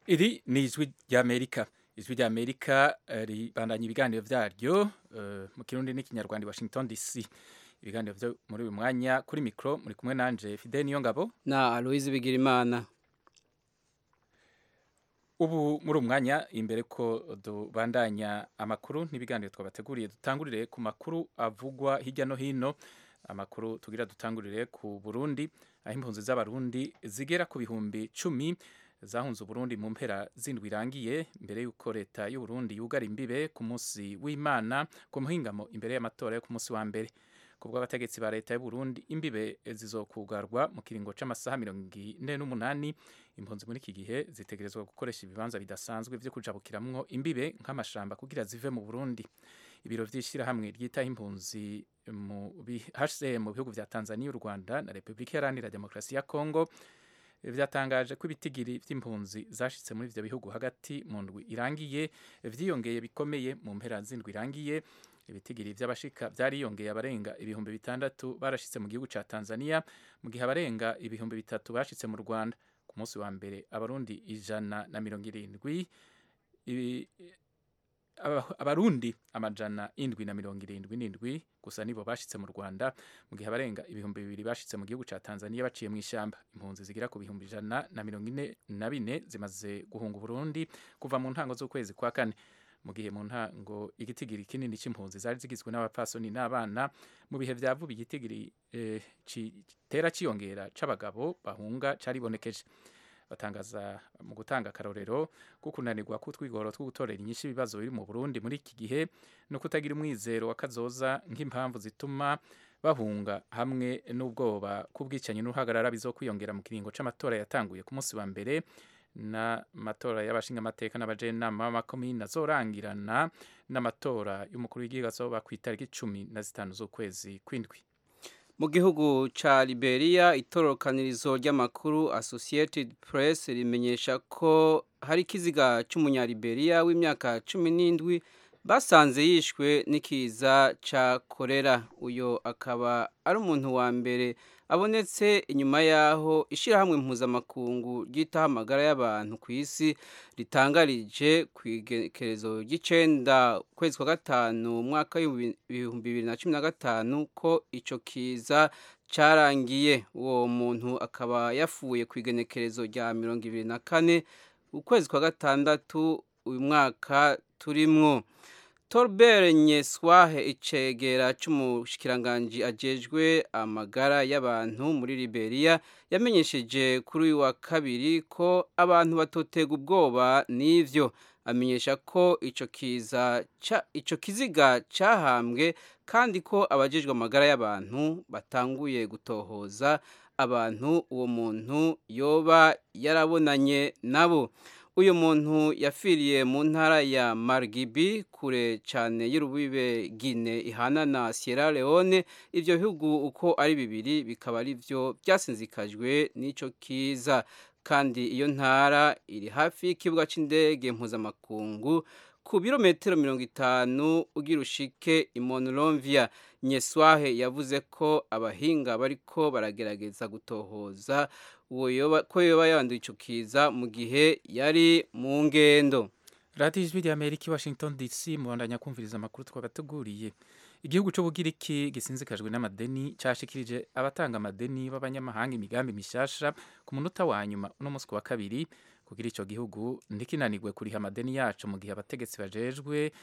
iri ni ijwi ry'amerika ijwi ry'amerika eh, ribandanya ibiganiro vyaryo eh, mu kirundi n'ikinyarwanda i washington dc ibiganiro vyo muri uyu mwanya kuri mikro muri kumwe nanje fidel niyo ngabo na aloise bigirimana ubu muri uyu mwanya imbere ko dubandanya amakuru n'ibiganiro twabateguriye dutangurire ku makuru avugwa hirya no hino amakuru tugira dutangurire ku burundi aho impunzi z'abarundi zigera ku bihumbi cumi zahunze uburundi mu mpera zindwi irangiye mbere y'uko leta y'uburundi yugara imbibe ku munsi w'imana ku muhingamo imbere y'amatora yo ku munsi wa mbere ku bw'abategetsi ba leta y'uburundi imbibe zizokugarwa mu kiringo c'amasaha mirongo ine n'umunani impunzi muri iki gihe zitegerezwa gukoresha ibibanza bidasanzwe vyo kujabukiramwo imbibe nk'amashamba kugira zive mu burundi ibiro vy'ishirahamwe ryitaho impunzi mu bi- HCR mu bihugu vya tanzania u rwanda na repubulika iharanira demokarasi ya kongo vyatangaje ko ibitigiri vy'impunzi zashitse muri ivyo bihugu hagati mu ndwi irangiye vyiyongeye bikomeye mu mpera z'indwi irangiye ibitigiri vy'abashika vyariyongeye abarenga ibihumbi bitandatu barashitse mu gihugu ca tanzania mu gihe abarenga ibihumbi bitatu bashitse mu rwanda ku munsi wa mbere abarundi ijana na mirongo irindwi ibi- aba- abarundi amajana indwi na mirongo irindwi n'indwi gusa nibo bashitse mu rwanda mu gihe abarenga ibihumbi bibiri bashitse mu gihugu ca tanzania baciye mu ishyamba impunzi zigera ku bihumbi ijana na mirongo ine na bine zimaze guhunga uburundi kuva mu ntango z'ukwezi kwa kane mu gihe mu ntango igitigiri kinini c'impunzi zari zigizwe n'abapfasoni n'abana mu bihe vya vuba igitigiri eh, kitera ciyongera c'abagabo bahunga caribonekeje batangaza mu gutanga akarorero ko kunanirwa k'utwigoro two gutorera inyinshi ibibazo biri mu Burundi muri iki gihe no kutagira umwizero wa kazoza nk'impamvu zituma bahunga hamwe n'ubwoba k'ubwicanyi n'uruhagarara bizokwiyongera mu kiringo c'amatora yatanguye ku munsi wa mbere n'amatora y'abashingamateka n'abajenama b'amakomini azorangirana n'amatora y'umukuru w'igihugu azoba ku itariki cumi na zitanu z'ukwezi kw'indwi mu gihugu ca Liberia itorokanirizo ry'amakuru Associated Press rimenyesha ko hari ikiziga c'umunyaliberia w'imyaka cumi n'indwi basanze yishwe n'ikiza ca korera uyo akaba ari umuntu wa mbere abonetse inyuma yaho ishirahamwe mpuzamakungu ryitaho amagara y'abantu ku isi ritangarije ku igenekerezo ry'icenda ukwezi kwa gatanu umwaka w'ibihumbi bibiri na cumi na gatanu ko ico kiza carangiye uwo muntu akaba yapfuye ku igenekerezo rya mirongo ibiri na kane ukwezi kwa gatandatu uyu mwaka turimwo Torbert Nyeswahe icegera c'umushikiranganji ajejwe amagara y'abantu muri Liberia yamenyesheje kuri uyu wa kabiri ko abantu batotega ubwoba n'ivyo amenyesha ko ico kiza ca ico kiziga cahambwe kandi ko abajejwe amagara y'abantu batanguye gutohoza abantu uwo muntu yoba yarabonanye nabo uyu muntu yapfiriye mu ntara ya Margibi kure cyane y'urubibe Guinea ihana na Sierra Leone ivyo bihugu uko ari bibiri bikaba ari byo byasinzikajwe n'ico kiza kandi iyo ntara iri hafi y'ikibuga c'indege mpuzamakungu ku birometero mirongo itanu ugira ushike i Monrovia Nyeswahe yavuze ko abahinga bariko baragerageza gutohoza uwo yoba ko yoba yanduye ico kiza mu gihe yari mu ngendo radiyo ijwi rya amerika i washington dc mubandanya kumviriza amakuru twabateguriye igihugu c'ubugiriki gisinzikajwe n'amadeni cashikirije abatanga amadeni b'abanyamahanga imigambi mishasha ku munota wa nyuma uno munsi ku wa kabiri kugira ico gihugu ntikinanirwe kuriha amadeni yaco mu gihe abategetsi bajejwe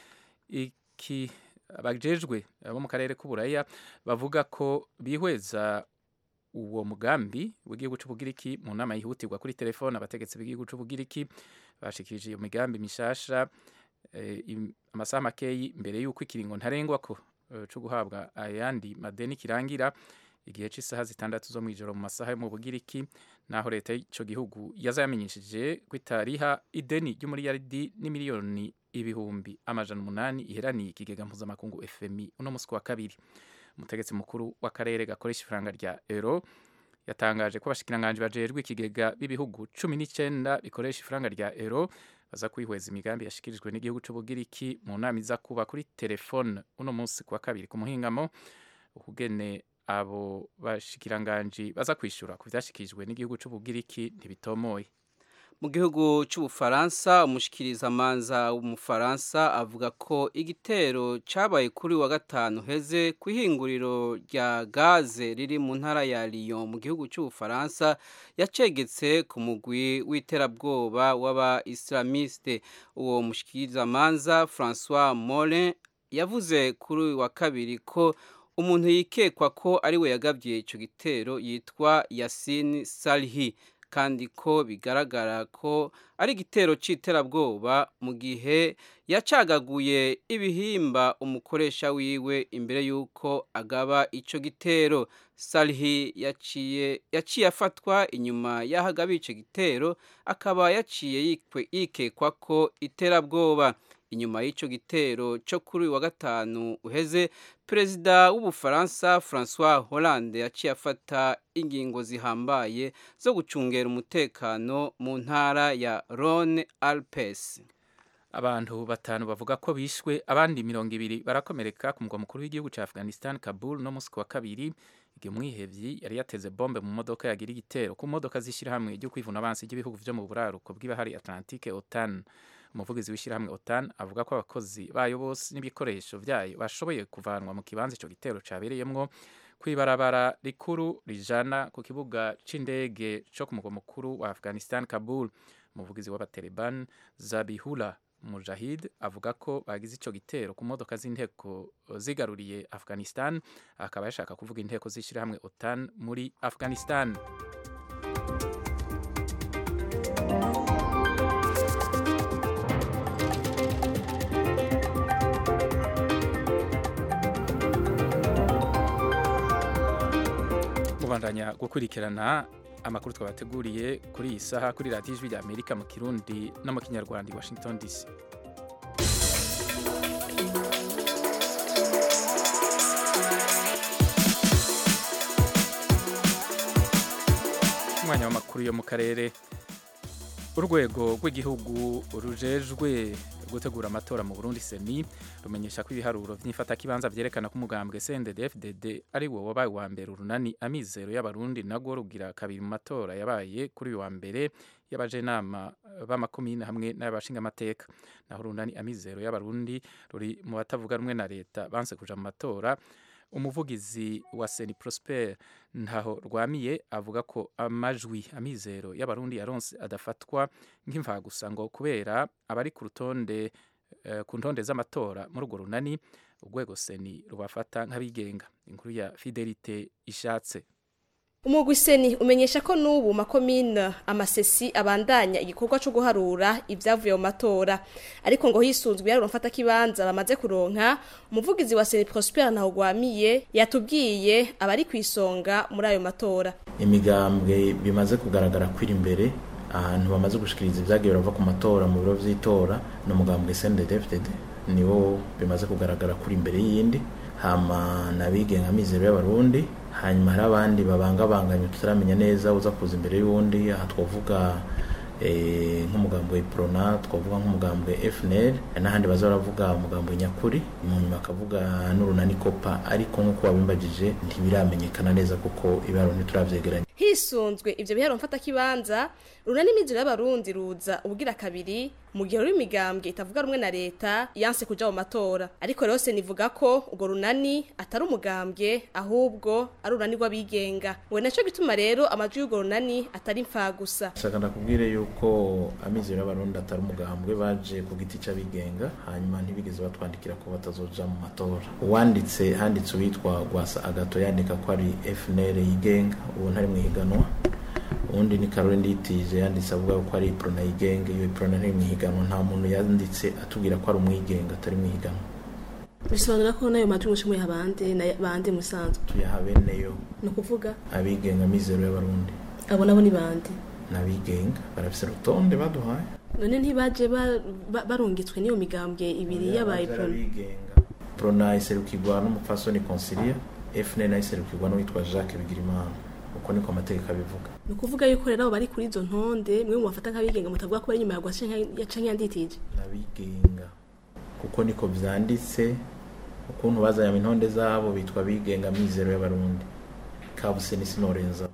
iki bajejwe abo mu karere k'uburaya bavuga ko bihweza uwo mugambi w'igihugu c'ubugiriki mu nama yihutirwa kuri telefone abategetsi b'igihugu c'ubugiriki bashikirije iyo migambi mishasha eh, im- amasaha makeyi mbere y'uko ikiringo ntarengwako eh, co guhabwa ayandi madeni kirangira igihe c'isaha zitandatu zo mw'ijoro mu masaha yo mu bugiriki naho leta y'ico gihugu yaza yamenyesheje ko itariha ideni ry'umuriyaridi n'imiliyoni ibihumbi amajana umunani iheraniye ikigega mpuzamakungu fmi uno musi ku wa kabiri umutegetsi mukuru w'akarere gakoresha ifaranga rya euro yatangaje ko abashikiranganji bajejwe ikigega b'ibihugu cumi n'icenda bikoresha ifaranga rya euro baza kwihweza imigambi yashikirijwe n'igihugu c'ubugiriki mu nama iza kuba kuri telefone uno munsi ku wa kabiri ku muhingamo ukugene abo bashikiranganji baza kwishura ku vyashikirijwe n'igihugu c'ubugiriki ntibitomoye mu gihugu cy'ubufaransa umushikirizamanza w'umufaransa avuga ko igitero cyabaye kuri wa gatanu heze ku ihinguriro rya gaze riri mu ntara ya Lyon mu gihugu cy'ubufaransa yacegetse ku mugwi w'iterabwoba w'aba islamiste uwo mushikirizamanza François Morin yavuze kuri wa kabiri ko umuntu yikekwa ko ari we yagabye icyo gitero yitwa Yasin Salhi kandi ko bigaragara ko ari igitero cy'iterabwoba mu gihe yacagaguye ibihimba umukoresha wiwe imbere y'uko agaba icyo gitero Salhi yaciye yaciye afatwa inyuma y'ahagaba icyo gitero akaba yaciye yikekwa ko iterabwoba inyuma y'icyo gitero cyo kuri wa gatanu uheze perezida w'ubufaransa francois hollande yaciye afata ingingo zihambaye zo gucungera umutekano mu ntara ya rhone alpes abantu batanu bavuga ko bishwe abandi mirongo ibiri barakomereka ku mugwa mukuru w'igihugu cya afghanistan kabul no musi wa kabiri igihe umwihevyi yari yateze bombe mu modoka yagira igitero ku modoka z'ishyirahamwe ryo kwivuna abansi ry'ibihugu vyo mu buraruko bw'ibahari atlantique otan umuvugizi w'ishyirahamwe otan avuga ko abakozi bayo bose n'ibikoresho byayo bashoboye kuvanwa mu kibanza icyo gitero cyabereyemwo kw'ibarabara rikuru rijana ku kibuga c'indege co ku mugwa mukuru wa afghanistan kabul umuvugizi w'abataliban zabihula mujahid avuga ko bagize ico gitero ku modoka z'inteko zigaruriye afghanistan akaba yashaka kuvuga inteko z'ishyirahamwe otan muri afghanistan mubandanya gukurikirana amakuru twabateguriye kuri iyi saha kuri radiyo ijwi rya amerika mu kirundi no mu kinyarwanda i washington dc umwanya w'amakuru yo mu karere urwego rw'igihugu rujejwe gutegura amatora mu Burundi seni rumenyesha ko ibiharuro by'ifatakibanza byerekana ko umugambwe CNDD-FDD ari wo wabaye wa mbere urunani amizero y'abarundi nagwo rugira kabiri mu matora yabaye kuri uyu wa mbere y'abajenama b'amakomine hamwe n'abashingamateka naho urunani amizero y'abarundi ruri mu batavuga rumwe na leta banse kuja mu matora umuvugizi wa Seni Prosper ntaho rwamiye avuga ko amajwi amizero y'abarundi yaronse adafatwa nk'imvagusa ngo kubera abari ku rutonde uh, ku ntonde z'amatora muri urwo runani urwego Seni rubafata nk'abigenga inkuru ya Fidelite ishatse umugwi seni umenyesha ko n'ubu makomine amasesi abandanya igikorwa cyo guharura ibyavuye mu matora ariko ngo hisunzwe yaruro mfata kibanza bamaze kuronka umuvugizi wa seni Prosper Ntahogwamiye yatubwiye abari ku isonga muri ayo matora imigambwe bimaze kugaragara kwira imbere ahantu bamaze gushikiriza ibyagiye birava ku matora mu biro vy'itora ni umugambwe CNDD-FDD niwo bimaze kugaragara kuri imbere y'iyindi hama nabigenga amizero y'abarundi hanyuma hari abandi babangabanganye tutaramenya neza uza kuza imbere y'uwundi aha twavuga nk'umugambwe prona twavuga nk'umugambwe FNL n'ahandi baza baravuga umugambwe nyakuri mu nyuma akavuga n'urunani kopa ariko nk'uko wabimbagije ntibiramenyekana neza kuko ibiharo ntituravyegeranya hisunzwe ivyo biharo mfata kibanza runani imiziro y'abarundi ruza ubwira kabiri mu gihe ruri imigambwe itavuga rumwe na leta yanse kuja mu matora ariko rero se nivuga ko urwo runani atari umugambwe ahubwo ari urunani rw'abigenga we naco gituma rero amajwi y'urwo runani atari mfa gusa shaka ndakubwire yuko amizero y'abarundi atari umugambwe baje ku giti c'abigenga hanyuma ntibigeze batwandikira ko batazoja mu matora uwanditse handitse uwitwa gwasa agato yandika ko ari FNL yigenga ubu ntari mu higanwa ubundi ni Caroline Nditije yanditse avuga ko ari Prona yigenga iyo Prona ntari mu higanwa nta muntu yanditse atubwira ko ari umwigenga atari mu higanwa bisobanura ko nayo majwi mushimuye abandi na bande musanzwe tuyaha beneyo ni ukuvuga abigenga mizero y'abarundi abo nabo ni bande n'abigenga barafise urutonde baduhaye none ntibaje barungitswe n'iyo migambwe ibiri yabaye Prona abigenga Prona iserukirwa n'umupfasoni Consilia FNL iserukirwa n'uwitwa Jacques Bigirimana uko niko amategeko abivuga ni ukuvuga yuko rero abo bari kuri izo ntonde mwe mubafata nk'abigenga mutavuga ko bari inyuma ya gwasi canke yanditije n'abigenga kuko niko vyanditse ukuntu bazanye intonde zabo bitwa bigenga mizero y'abarundi kabuse n'isinorenza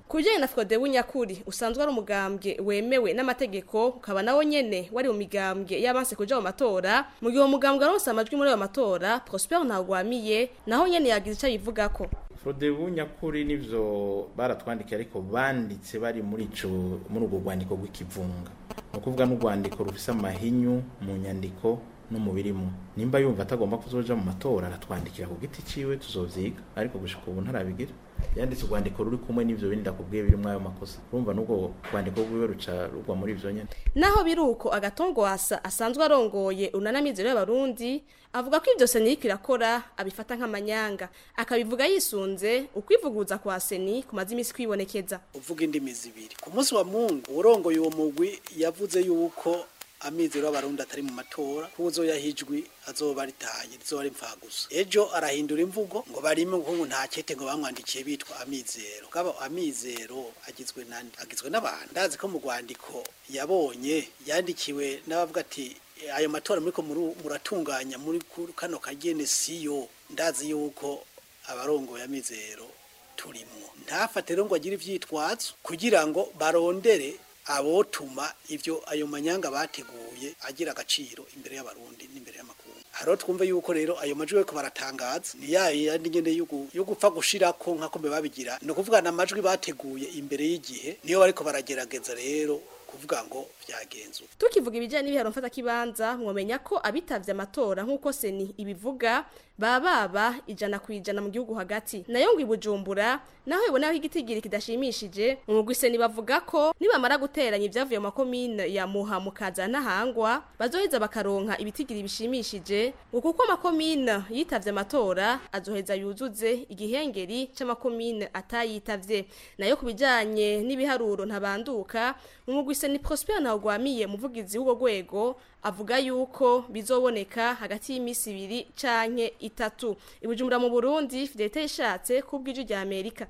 ku bijyanye na Frode Bunyakuri usanzwe ari umugambwe wemewe n'amategeko ukaba nawo nyene wari mu migambwe y'abanse kuja mu matora mu gihe uwo mugambwe aronse amajwi muri ayo matora Prosper Ntagwamiye naho nyene yagize ico yivugako Frode Bunyakuri nivyo baratwandikiye ariko banditse bari muri ico muri ubwo rwandiko rw'ikivunga ni ukuvuga n'urwandiko rufise amahinyu mu nyandiko no mu birimo nimba yumva atagomba kuzoja mu matora aratwandikira ku giti ciwe tuzovyiga ariko gushika ubu ntarabigira yanditse urwandiko ruri kumwe n'ivyo bindi ndakubwiye birimwo ayo makosa urumva n'ubwo rwandiko rwiwe ruca rugwa muri ivyo nyene naho biruko agatongwasa asanzwe arongoye unanamizero y'abarundi avuga ko ivyo seni iriko irakora abifata nk'amanyanga akabivuga yisunze ukwivuguruza kwa seni kumaze imisi kwibonekeza uvuga indimi zibiri ku munsi wa mungu urongoye uwo mugwi yavuze yuko amizero y'abarundi atari mu matora kuzo yahijwi azoba ritaye rizoba ari gusa ejo arahindura imvugo ngo barime ngo nta kete ngo bamwandikiye bitwa amizero kaba amizero agizwe nande agizwe n'abantu ndazi ko mu rwandiko yabonye yandikiwe n'abavuga ati ayo matora muriko muratunganya muri kano kagene siyo ndazi yuko abarongoye amizero turimwo ntafate rero ngo agire ivyitwazo kugira ngo barondere abotuma ivyo ayo manyanga bateguye agira agaciro imbere y'abarundi n'imbere y'amakungu haro twumve yuko rero ayo majwi bariko baratangaza ni ya yandi nyene yo gupfa gushirako nk'ako mbe babigira ni ukuvugana amajwi bateguye imbere y'igihe niyo bariko baragerageza rero kuvuga ngo vyagenzuka tukivuga ibijyanye n'ibiharo mfatakibanza mwomenya ko abitavye amatora nk'uko seni ibivuga baba baba ijana ku ijana mu gihugu hagati nayo ngo ibujumbura naho ibonaho igitigiri kidashimishije mu mugwi seni bavuga ko nibamara guteranya ibyavuye mu makomine ya muha mukaza n'ahangwa bazoheza bakaronka ibitigiri bishimishije ngo kuko amakomine yitavye amatora azoheza yuzuze igihengeri c'amakomine atayitavye nayo ku bijanye n'ibiharuro ntabanduka mu mugwi seni prosper ntawugwamiye umuvugizi w'ubwo rwego avuga yuko bizoboneka hagati y'imisi ibiri canke itatu ibujumbura mu Burundi Fidelite ishatse kubw'iju rya Amerika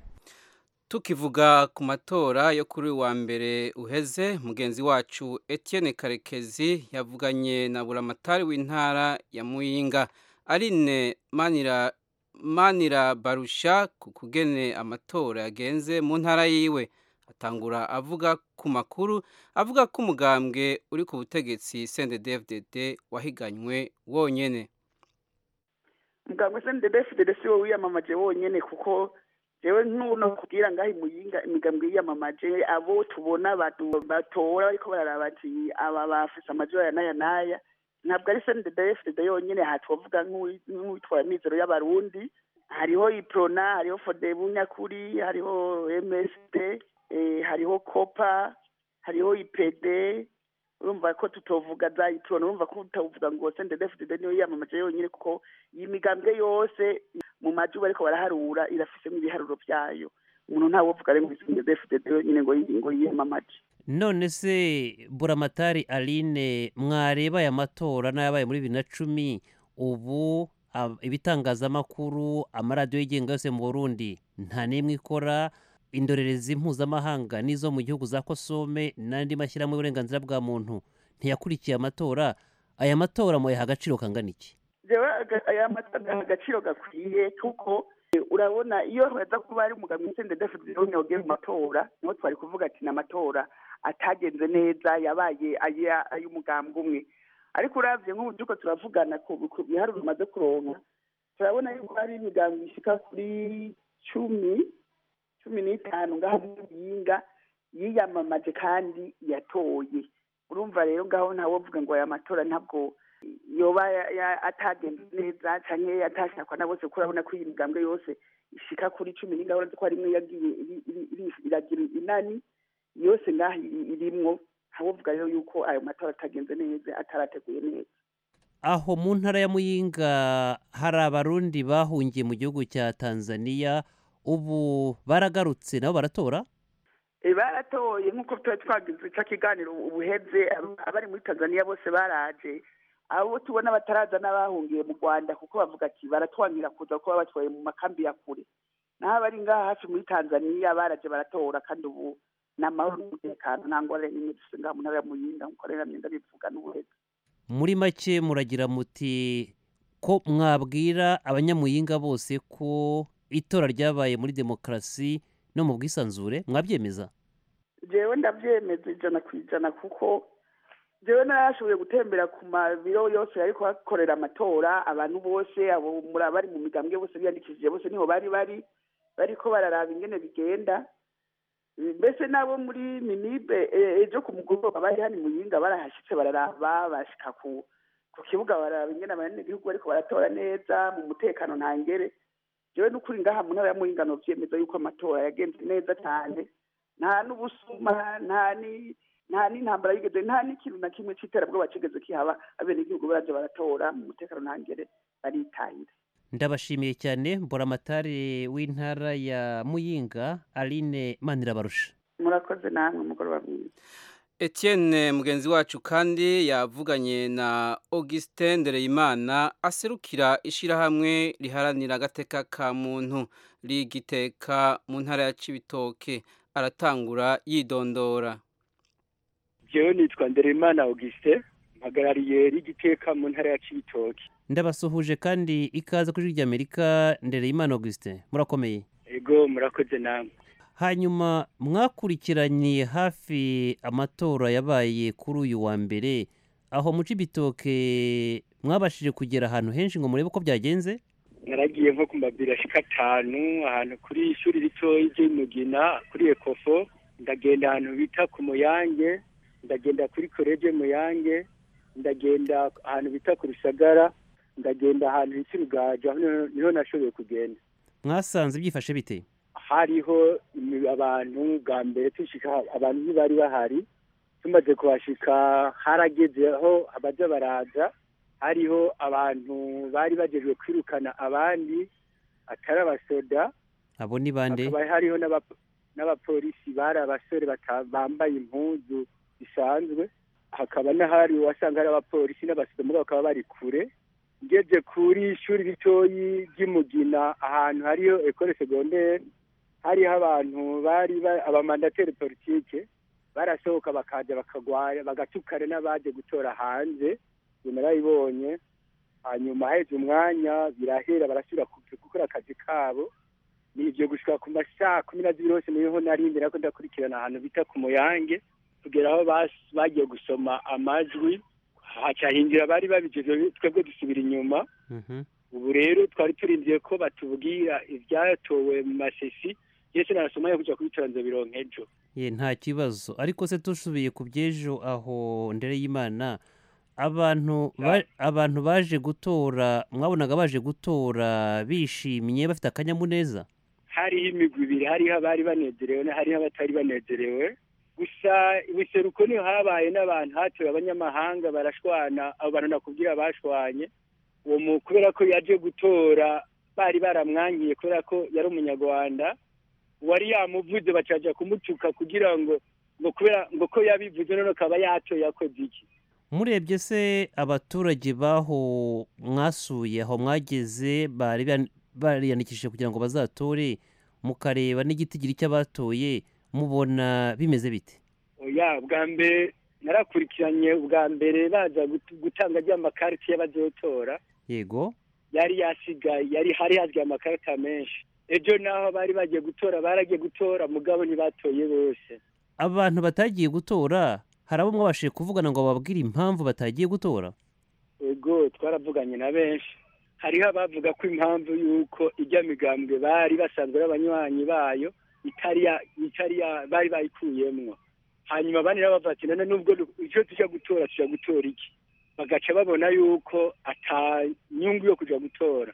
tukivuga ku matora yo kuri wa mbere uheze mugenzi wacu Etienne Karekezi yavuganye na buramatari w'intara ya Muyinga Aline Manira Manira Barusha ku kugene amatora yagenze mu ntara yiwe atangura avuga ku makuru avuga ko umugambwe uri ku butegetsi CNDD-FDD wahiganywe wonyene umugambwe CNDD-FDD si wo wiyamamaje wonyene kuko jewe ntuno kugira ngaho imuyinga imigambwe yiyamamaje abo tubona batora bariko bararaba ati aba bafise amajwi aya n'aya n'aya ntabwo ari CNDD-FDD yonyene aha twovuga nk'uwitwara amizero y'abarundi hariho iprona hariho fodebu nyakuri hariho msd hariho kopa hariho ipede urumva ko tutovuga za iprona urumva ko utavuga ngo CNDD-FDD niyo yiyamamaje yonyene kuko iyi migambwe yose mu majwi bariko baraharura irafisemo ibiharuro vyayo umuntu ntawovuga rero ngo CNDD-FDD yonyene ngo ngo yiyamamaje none se buramatari aline mwareba aya matora n'ayabaye muri bibiri na cumi ubu ibitangazamakuru amaradiyo yigenga yose mu burundi nta n'imwe ikora indorerezi mpuzamahanga n'izo mu gihugu za kosome n'andi mashyirahamwe y'uburenganzira bwa muntu ntiyakurikiye amatora aya matora muyaha agaciro kangana iki aya matora agaciro gakwiye kuko urabona iyo haza kuba ari umugabo CNDD-FDD yogiye mu matora niho twari kuvuga ati ni amatora atagenze neza yabaye ay'umugambwe umwe ariko uravye nk'ubu turiko turavugana ku biharuro bimaze kuronka turabona yuko hari imigambi ishika kuri cumi cumi n'itanu ngaho muyinga yiyamamaje kandi yatoye urumva rero ngaho ntawovuga ngo aya matora ntabwo yoba atagenze neza canke atashakwa na bose kuko urabona ko iyi migambwe yose ishika kuri cumi n'ingaho uretse ko harimwe yagiye iragira inani yose ngaho irimwo ntawovuga rero yuko ayo matora atagenze neza atarateguye neza aho mu ntara ya muyinga hari abarundi bahungiye mu gihugu cya tanzania ubu baragarutse nabo baratora baratoye nk'uko tuba twagize icyo kiganiro ubuheze abari muri tanzania bose baraje abo tubona bataraza n'abahungiye mu rwanda kuko bavuga ati baratwangira kuza kuba batwaye mu makambi ya kure naho abari ngaha hafi muri tanzania baraje baratora kandi ubu ni amahoro n'umutekano nta ngorane n'imwe dufite ngaha mu ntara ya muyinga nk'uko rero myenda bivuga n'ubuheze muri make muragira muti ko mwabwira abanyamuyinga bose ko itora ryabaye muri demokarasi no mu bwisanzure mwabyemeza jewe ndavyemeza ijana ku ijana kuko jewe narashoboye gutembera ku mabiro yose ariko hakorera amatora abantu bose abo muri abari mu migambwe bose biyandikishije bose niho bari bari bariko bararaba ingene bigenda mbese nabo muri minibe eh, ejo ku mugoroba bari hano muyinga barahashitse bararaba bashika ku ku kibuga bararaba ingene abanyagihugu bariko baratora neza mu mutekano ntangere jewe n'ukuri ngaha mu ntara ya muyinga novyemeza yuko amatora yagenze neza cyane nta n'ubusuma nta ni nta n'intambara yigeze nta n'ikintu na kimwe c'iterabwoba kigeze kihaba abenegihugu baraje baratora mu mutekano ntangere baritahira ndabashimiye cyane mburamatari w'intara ya muyinga aline manirabarusha murakoze namwe umugoroba mwiza Etienne mugenzi wacu kandi yavuganye na Augustin Ndereyimana aserukira ishirahamwe riharanira agateka ka muntu rigiteka mu ntara ya Cibitoke aratangura yidondora jewe nitwa ndereyimana auguste mpagarariye rigiteka mu ntara ya cibitoke ndabasuhuje kandi ikaze kuri ijwi ry'amerika ndereyimana augustin murakomeye ego murakoze namwe hanyuma mwakurikiranye hafi amatora yabaye kuri uyu wa mbere aho mu cibitoke mwabashije kugera ahantu henshi ngo murebe uko byagenze naragiye nko ku mabiri ashika atanu ahantu kuri ishuri ritoyi ry'imugina kuri ekofo ndagenda ahantu bita ku muyange ndagenda kuri koleje muyange ndagenda ahantu bita ku rusagara ndagenda ahantu hita urugajo aho niho- niho nashoboye kugenda mwasanze byifashe bite hariho imi- abantu bwa mbere tushika abantu ntibari bahari tumaze kuhashika harageze aho abaja baraza hariho abantu bari bagejwe kwirukana abandi atari abasoda abo ni bande hakaba hariho n'aba- n'abapolisi bari abasore bata- bambaye impuzu bisanzwe hakaba n'ahari wasanga hari abapolisi n'abasoda muri bakaba bari kure ngeze kuri ishuri ritoyi ry'imugina ahantu hariho ekole segondere hariho abantu bari ba- abamandateri politike barasohoka bakaja bakagwaya bagatukana n'abaje gutora hanze ibyo narabibonye hanyuma haheze umwanya birahera barasubira ku- gukora akazi kabo ni ibyo gushika ku masaha kumi na zibiri hose niho narindi nako ndakurikirana ahantu bita ku muyange kugera aho bas- bagiye gusoma amajwi haca hinjira bari babijejwe twebwe dusubira inyuma Mhm. ubu rero twari turindiye ko batubwira ibyatowe mu masesi yese narasoma yo kuja kubitora nzobironka ejo ye nta kibazo ariko se tusubiye ku by'ejo aho ndere y'imana abantu ba- abantu baje gutora mwabonaga baje gutora bishimye bafite akanyamuneza hariho imigwi ibiri hariho abari banezerewe na hariho abatari banezerewe gusa ibiseruko niho habaye n'abantu hatowe abanyamahanga barashwana abo bantu nakubwira bashwanye uwo mu kubera ko yaje gutora bari baramwangiye kubera ko yari umunyarwanda uwari yamuvuze bacaja kumutuka kugira ngo ngo kubera ngo ko yabivuze none akaba yatoye akoze iki murebye se abaturage baho mwasuye aho mwageze bari ban- bariyandikishije kugira ngo bazatore mukareba n'igitigiri cy'abatoye mubona bimeze bite oya bwa mbere narakurikiranye ubwa mbere baza gut- gutanga ry'amakariti y'abazotora yego yari yasigaye yari hari hasigaye amakarita menshi ejo naho bari bagiye gutora baragiye gutora mugabo ntibatoye bose abantu batagiye gutora hari abo mwabashije kuvugana ngo bababwire impamvu batagiye gutora ego twaravuganye na benshi hariho abavuga ko impamvu y'uko ijya migambwe bari basanzwe ari abanywanyi bayo itari ya itari ya bari bayikuyemwo hanyuma abandi nabo bavuga ati none nubwo du- icyo tujya gutora tujya gutora iki bagaca babona yuko ata nyungu yo kuja gutora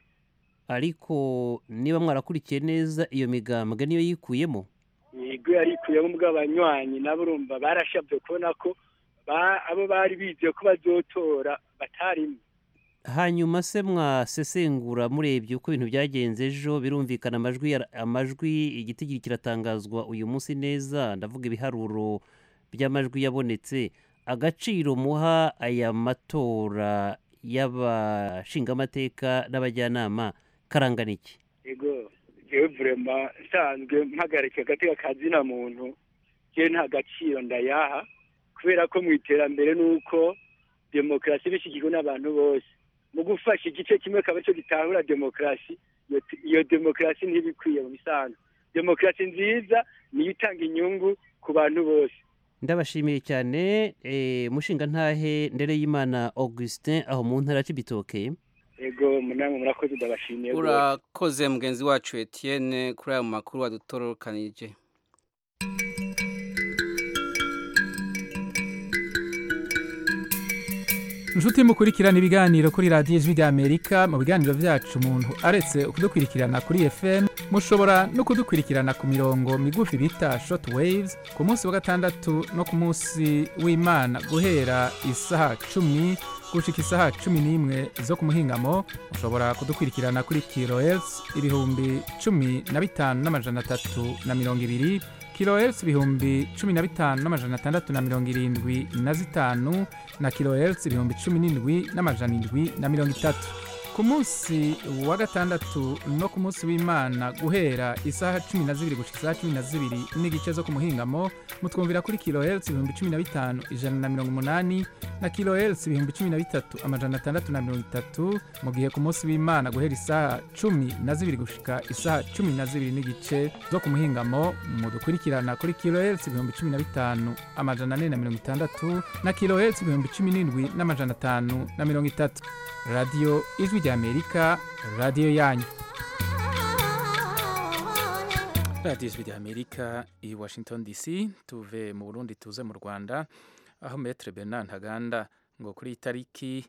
ariko niba mwarakurikiye neza iyo migambwe niyo yikuyemo yego yarikuyemo bw'abanywanyi nabo urumva barashabye kubona ko ba- abo bari bizeye ko bazotora batarimo hanyuma se mwasesengura murebye uko ibintu byagenze ejo birumvikana amajwi yara- amajwi igitigiri kiratangazwa uyu munsi neza ndavuga ibiharuro by'amajwi yabonetse agaciro muha aya matora y'abashingamateka n'abajyanama karangana iki yego jewe vurema nsanzwe mpagarika agateka kazina muntu je nta gaciro ndayaha kubera ko mu iterambere nuko demokarasi bishyigikiwe n'abantu bose mu gufasha igice kimwe akaba cyo gitahura demokarasi iyo- iyo demokarasi ntibikwiye mu bisanzwe demokarasi nziza niyo itanga inyungu ku bantu bose ndabashimiye cyane eh, mushinga ntahe ndere y'imana augustin aho mu ntara y'ibitoke ego namwe murakoze ndabashimiye rwose. urakoze mugenzi wacu etienne kuri aya makuru wadutorokanije inshuti mukurikirana ibiganiro kuri radiyo ijwi ry'amerika mu biganiro byacu umuntu aretse kudukurikirana kuri fm mushobora no kudukurikirana ku mirongo migufi bita short waves ku munsi wa gatandatu no ku munsi w'imana guhera isaha cumi gushika isaha cumi n'imwe zo ku muhingamo mushobora kudukurikirana kuri kilohertz ibihumbi cumi na bitanu n'amajana atatu na mirongo ibiri kilohertz ibihumbi cumi na bitanu n'amajana atandatu na mirongo irindwi na zitanu na kilohertz ibihumbi cumi n'indwi n'amajana indwi na mirongo itatu ku munsi wa gatandatu no ku munsi w'imana guhera isaha cumi na zibiri gushika isaha cumi na zibiri n'igice zo ku muhingamo mutwumvira kuri kilohertz ibihumbi cumi na bitanu ijana na mirongo umunani na kilohertz ibihumbi cumi na bitatu amajana atandatu na mirongo itatu mu gihe ku munsi w'imana guhera isaha cumi na zibiri gushika isaha cumi na zibiri n'igice zo ku muhingamo mudukurikirana kuri kilohertz ibihumbi cumi na bitanu amajana ane na mirongo itandatu na kilohertz ibihumbi cumi n'indwi n'amajana atanu na mirongo itatu radiyo ijwi ry'amerika radiyo yanyu radiyo ijwi ry'amerika i washington dc tuve mu burundi tuze mu rwanda aho metre bernard ntaganda ngo kuri iyi tariki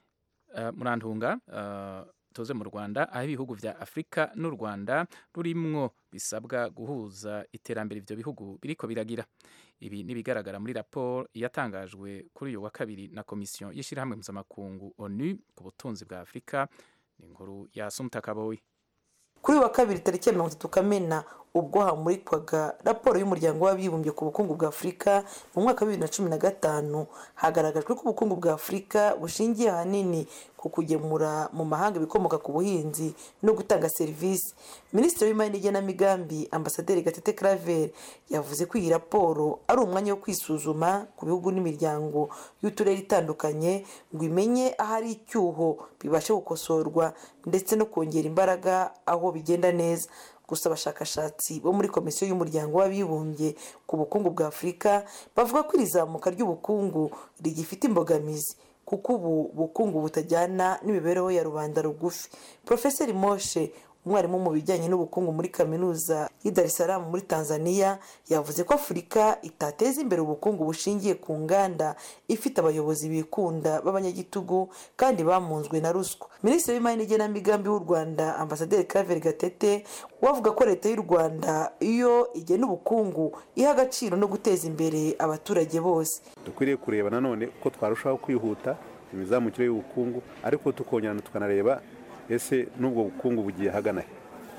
uh, murantunga uh, tuze mu rwanda aho ibihugu vya afurika n'u rwanda rurimwo bisabwa guhuza iterambere ivyo bihugu biriko biragira ibi nibigaragara muri raporo yatangajwe kuri uyu wa kabiri na komisiyo y'ishyirahamwe mpuzamakungu onu ku butunzi bwa afurika ni inkuru ya sumta kaboyi kuri uyu wa kabiri tariki ya mirongo itatu kamena ubwo hamurikwaga raporo y'umuryango w'abibumbye ku bukungu bwa afurika mu mwaka wa bibiri na cumi na gatanu hagaragajwe ko ubukungu bwa afurika bushingiye ahanini ku kugemura mu mahanga ibikomoka ku buhinzi no gutanga serivisi minisitiri w'imari n'igenamigambi ambasaderi gatete claver yavuze ko iyi raporo ari umwanya wo kwisuzuma ku bihugu n'imiryango y'uturere itandukanye ngo imenye ahari icyuho bibashe gukosorwa ndetse no kongera imbaraga aho bigenda neza gusa abashakashatsi bo muri komisiyo y'umuryango w'abibumbye ku bukungu bwa afurika bavuga ko iri zamuka ry'ubukungu rigifite imbogamizi kuko ubu bukungu butajyana n'imibereho ya rubanda rugufi porofeseri moshe umwarimu mu bijyanye n'ubukungu muri kaminuza y'i Dar es Salaam muri tanzania yavuze ko afurika itateza imbere ubukungu bushingiye ku nganda ifite abayobozi bikunda b'abanyagitugu kandi bamunzwe na ruswa minisitiri w'imari n'igenamigambi w'u rwanda ambasaderi claver gatete we avuga ko leta y'u rwanda iyo igena ubukungu iha agaciro no guteza imbere abaturage bose dukwiriye kureba nanone ko twarushaho kwihuta imizamukire y'ubukungu ariko tukongera tukanareba ese n'ubwo bukungu bugiye hagana he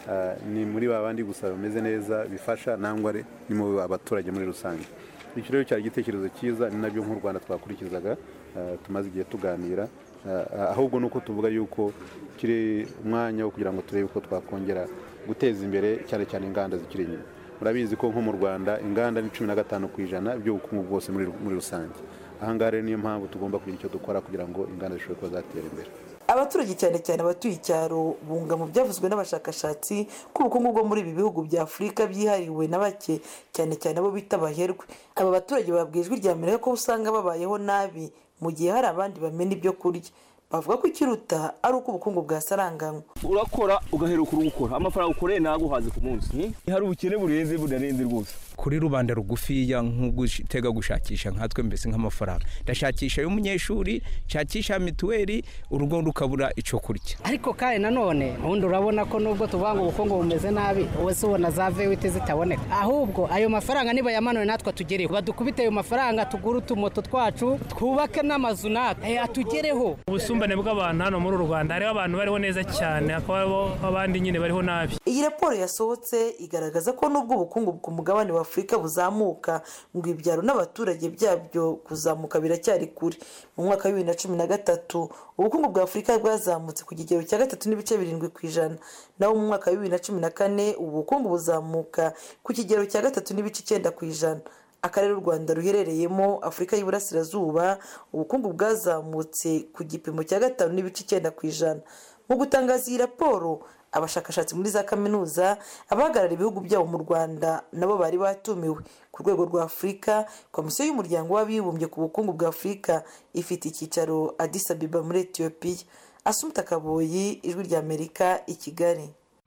ni muri ba bandi gusa bameze neza bifasha nangwa ni mu abaturage muri rusange icyo rero cyari igitekerezo cyiza ni nabyo nk'u rwanda twakurikizaga tumaze igihe tuganira ahubwo ni uko tuvuga yuko kiri umwanya wo kugira ngo turebe uko twakongera guteza imbere cyane cyane inganda zikiri inyuma murabizi ko nko mu rwanda inganda ni cumi na gatanu ku ijana by'ubukungu bwose muri rusange ahangaha rero niyo mpamvu tugomba kugira icyo dukora kugira ngo inganda zishobore kuba zatera imbere abaturage cyane cyane abatuye icyaro bunga mu byavuzwe n'abashakashatsi ko ubukungu bwo muri ibi bihugu bya afurika byihariwe na bake cyane cyane abo bita abaherwe aba baturage babwiye ijwi rya amerika ko usanga babayeho nabi mu gihe hari abandi bamena ibyo kurya bavuga ko ikiruta ari uko ubukungu bwasaranganywe urakora ugaheruka urugukora amafaranga ukoreye ntaguhaze ku munsi hari ubukene burenze bunarenze rwose kuri rubanda rugufiya nk'ugutega gushakisha nkatwe mbese nk'amafaranga ndashakisha y'umunyeshuri nshakisha mituweli urugo rukabura icyo kurya ariko kandi nanone ubundi urabona ko nubwo tuvuga ngo ubukungu bumeze nabi wese ubona za vewite zitaboneka ahubwo ayo mafaranga niba yamanure natwe atugereho badukubite ayo mafaranga tugure utumoto twacu twubake n'amazu natwe atugereho ubusumbane bw'abantu hano muri uru rwanda hariho abantu bariho neza cyane hakaba abandi nyine bariho nabi iyi raporo yasohotse igaragaza ko nubwo ubukungu ku mugabane wa afurika buzamuka ngo ibyaro n'abaturage byabyo kuzamuka biracyari kure mu mwaka wa bibiri na cumi na gatatu ubukungu bwa afurika bwazamutse ku kigero cya gatatu n'ibice birindwi ku ijana naho mu mwaka wa bibiri na cumi na kane ubu bukungu buzamuka ku kigero cya gatatu n'ibice icyenda ku ijana akarere u rwanda ruherereyemo afurika y'iburasirazuba ubukungu bwazamutse ku gipimo cya gatanu n'ibice icyenda ku ijana mu gutangaza iyi raporo abashakashatsi muri za kaminuza abahagarara ibihugu byabo mu rwanda nabo bari batumiwe ku rwego rwa afurika komisiyo y'umuryango w'abibumbye ku bukungu bwa afurika ifite icyicaro Addis Ababa muri etiyopiya asumuta kaboyi ijwi ry'amerika i kigali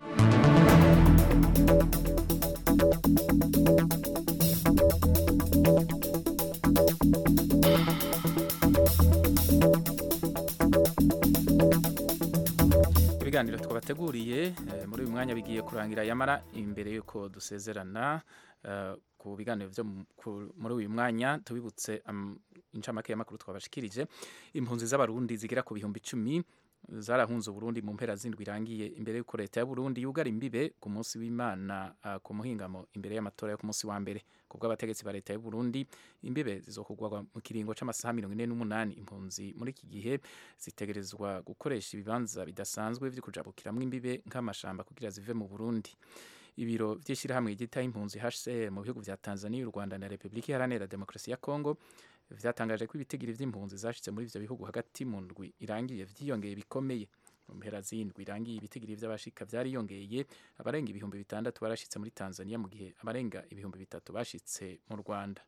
ibiganiro twabateguriye muri uyu mwanya bigiye kurangira yamara imbere y'uko dusezerana ku biganiro byo muri uyu mwanya tubibutse incamake y'amakuru twabashikirije impunzi z'abarundi zigera ku bihumbi icumi zarahunze uburundi mu mpera zindwi irangiye imbere y'uko leta ya burundi yugara imbibe ku munsi w'imana ku muhingamo imbere y'amatora yo ku munsi wa mbere ku bw'abategetsi ba leta y'u Burundi imbibe zizokugwa mu kiringo c'amasaha mirongo ine n'umunani impunzi muri iki gihe zitegerezwa gukoresha ibibanza bidasanzwe vyo kujabukiramwo imbibe nk'amashamba kugira zive mu Burundi ibiro vy'ishirahamwe ryitaho impunzi HCR mu bihugu vya Tanzania, u Rwanda na Republika Iharanira Demokarasi ya Kongo vyatangaje ko ibitigiri vy'impunzi zashitse muri ivyo bihugu hagati mu ndwi irangiye vyiyongeye bikomeye mu mpera z'indwi irangiye ibitigiri vy'abashika vyariyongeye abarenga ibihumbi bitandatu barashitse muri Tanzania mu gihe abarenga ibihumbi bitatu bashitse mu Rwanda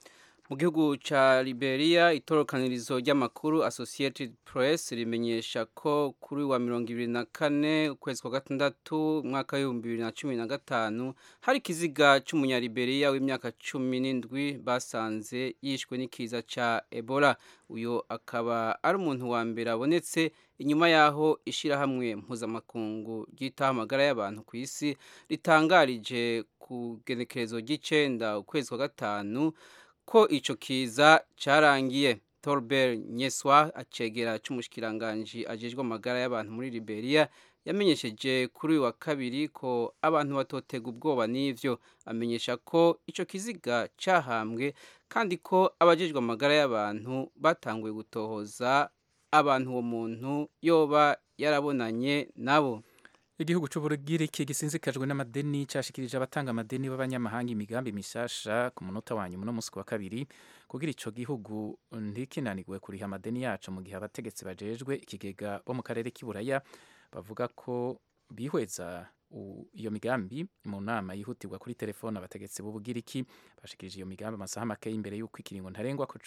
mu gihugu ca Liberia itorokanirizo ry'amakuru Associated Press rimenyesha ko kuri wa mirongo ibiri na kane ukwezi kwa gatandatu umwaka w'ibihumbi bibiri na cumi na gatanu hari ikiziga c'umunyaliberia w'imyaka cumi n'indwi basanze yishwe n'ikiza ca Ebola uyo akaba ari umuntu wa mbere abonetse inyuma yaho ishirahamwe mpuzamakungu ryitaho amagara y'abantu ku isi ritangarije ku genekerezo ry'icenda ukwezi kwa gatanu ko ico kiza carangiye Tolbert Nyeswa acegera c'umushikiranganje ajejwe amagara y'abantu muri Liberia yamenyesheje kuri uyu wa kabiri ko abantu batotega ubwoba n'ivyo amenyesha ko ico kiziga cahambwe kandi ko abajejwe amagara y'abantu batanguye gutohoza abantu uwo muntu yoba yarabonanye nabo igihugu c'uburugiriki gisinzikajwe n'amadeni cashikirije abatanga amadeni b'abanyamahanga imigambi mishasha ku munota wa nyuma no musi wa kabiri kugira ico gihugu ntikinanirwe kuriha amadeni yaco mu gihe abategetsi bajejwe ikigega bo mu karere k'iburaya bavuga ko bihweza iyo migambi mu nama yihutirwa kuri telefone abategetsi b'ubugiriki bashikirije iyo migambi amasaha make imbere y'uko ikiringo ntarengwa ko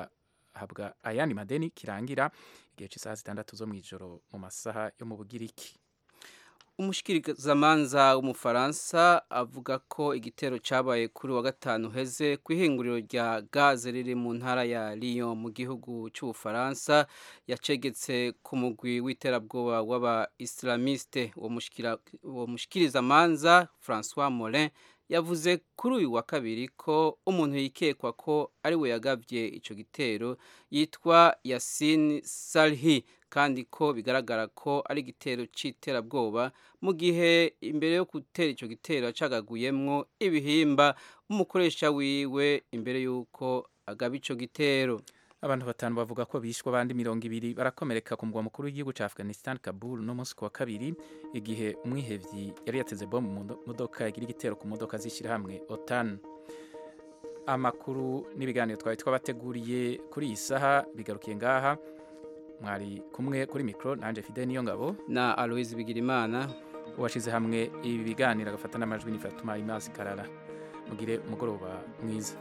guhabwa ayandi madeni kirangira igihe cy'isaha zitandatu zo mw'ijoro mu masaha yo mu bugiriki umushikirizamanza w'umufaransa avuga ko igitero cyabaye kuri wa gatanu heze ku ihinguriro rya gaze riri mu ntara ya Lyon mu gihugu cy'ubufaransa yacegetse ku mugwi w'iterabwoba w'aba islamiste uwo mushikirizamanza François Morin yavuze kuri uyu wa kabiri ko umuntu yikekwa ko ari we yagabye icyo gitero yitwa Yasin Salhi kandi ko bigaragara ko ari igitero cy'iterabwoba mu gihe imbere yo gutera icyo gitero acagaguyemwo ibihimba umukoresha wiwe imbere y'uko agaba icyo gitero abantu batanu bavuga ko bishwe abandi mirongo ibiri barakomereka ku mugwa mukuru w'igihugu cya afghanistan kabul no munsi wa kabiri igihe umwihevyi yari yateze bombe mu modoka yagira igitero ku modoka z'ishyirahamwe otan amakuru n'ibiganiro twari twabateguriye kuri iyi saha bigarukiye ngaha mwari kumwe kuri mikoro nanjye fide niyo ngabo na aloise bigirimana uwashyize hamwe ibi biganiro agafata n'amajwi n'ifatuma imazi karara mugire umugoroba mwiza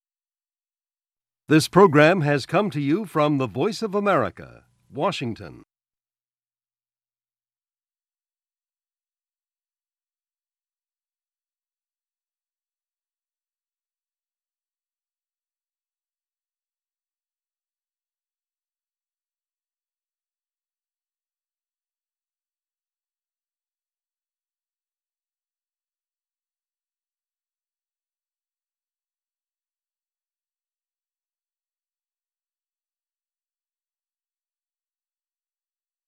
This program has come to you from the Voice of America, Washington.